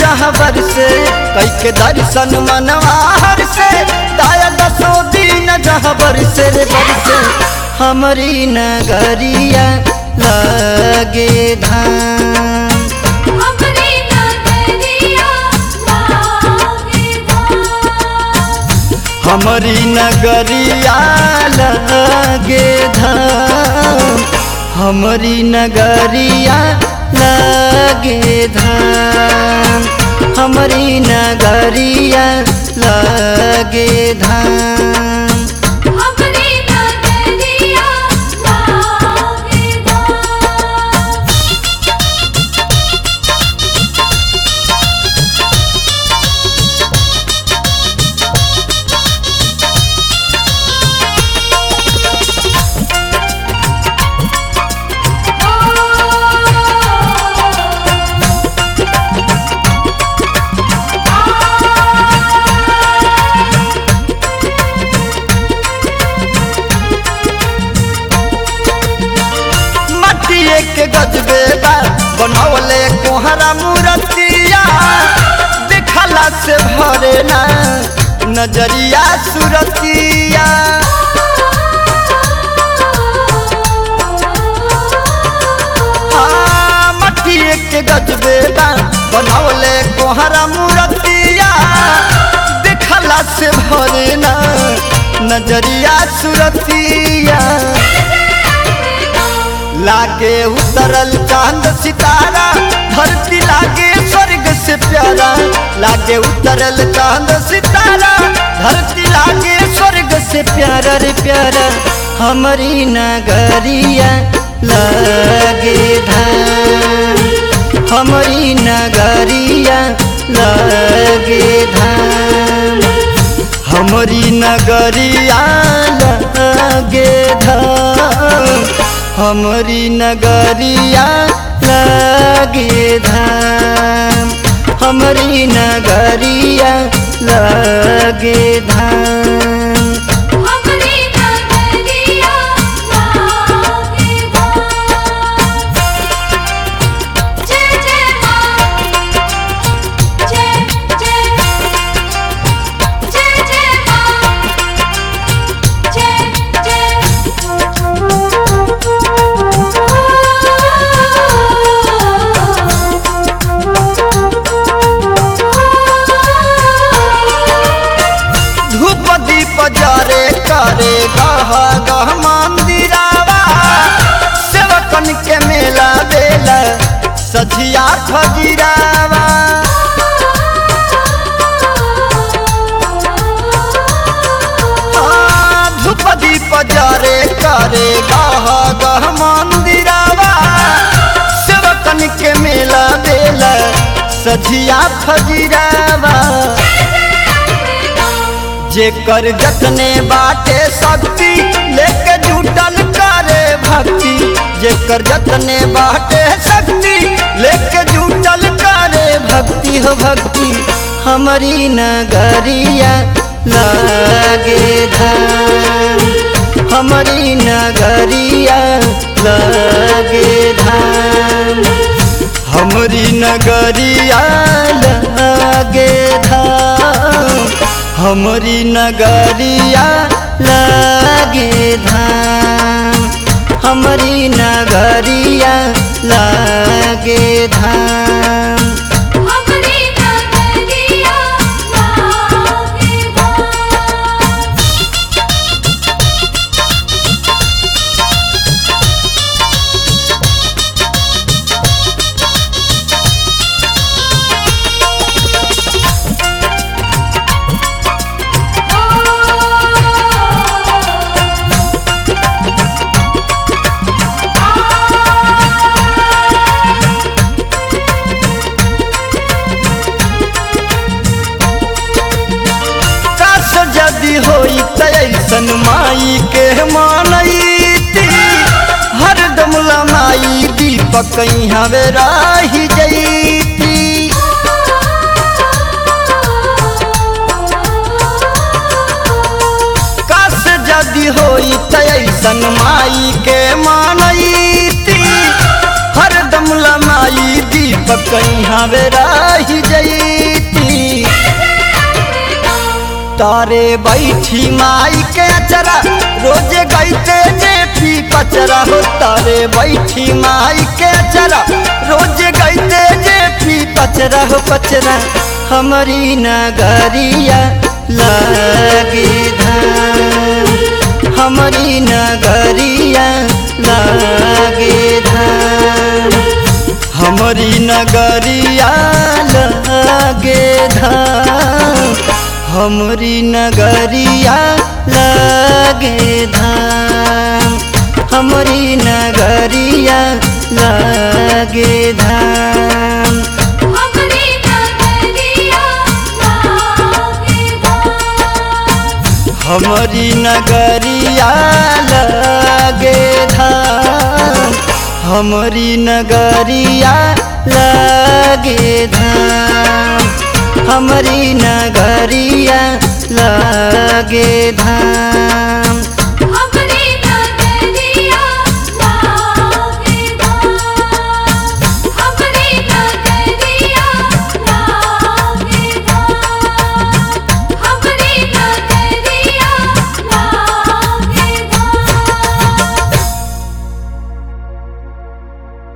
रहबर से कई के दर्शन मनवा हर से दाया दसो दिन रहबर से रे बरसे हमारी नगरिया लगे धाम हमरे नगरिया लागे धाम हमारी नगरिया लगे धाम हमारी नगरिया लगे धाम हमारी नगरिया लगे धाम हमरे नगरिया लागे धाम मटिए के गजबे बा बनौले कोहरा मूर्तिया देखला से भरे ना नजरिया सुरतिया हाँ, मटिए के गजबे बा बनौले कोहरा मूर्तिया देखला से भरे ना नजरिया सुरतिया लागे उतरल चांद सितारा धरती लागे स्वर्ग से प्यारा लागे उतरल चांद सितारा धरती लागे स्वर्ग से प्यारा रे प्यारा हमारी नगरिया लागे धाम हमारी नगरिया लागे धाम हमारी नगरिया लागे धाम हमारी नगरिया लागे धाम हमारी नगरिया लागे धाम हमरे नगरिया लागे धाम जय जय मां जय जय जय जय मां जय जय धूप दीप जरे करे गह गह मंदिरावा सेवकन के मेला बेला सझिया खजीरावा हाँ, धूप दीप जरे करे गह गह मंदिरावा सेवकन के मेला बेला सझिया खजीरावा जेकर जतने बाटे शक्ति लेके जुटल करे भक्ति जेकर जतने बाटे शक्ति लेके जुटल करे भक्ति हो भक्ति हमारी नगरिया लागे धाम हमारी नगरिया लागे धाम हमारी नगरिया लागे धाम हमारी नगरिया लागे धाम हमारी नगरिया लागे धाम हमरे नगरिया लागे धाम काश यदि होई त ऐसन माई के मानैती हरदम लमाई दीपक हवे राही जैती काश यदि होई त ऐसन माई के मानैती हरदम लमाई दीप कहीं हवे रही जईती तारे बैठी माई के अचरा रोज गईते जे पी पचरा हो तारे बैठी माई के अचरा रोज गईते जे पी पचरा हो पचरा हमारी नगरिया लागे धाम हमारी नगरिया लागे धाम हमारी नगरिया लागे धाम हमरी नगरिया लागे धाम हमरी नगरिया लागे धाम हमरी नगरिया लागे धाम हमरी नगरिया लागे धाम हमरी नगरिया लागे धाम हमरी नगरिया लागे धाम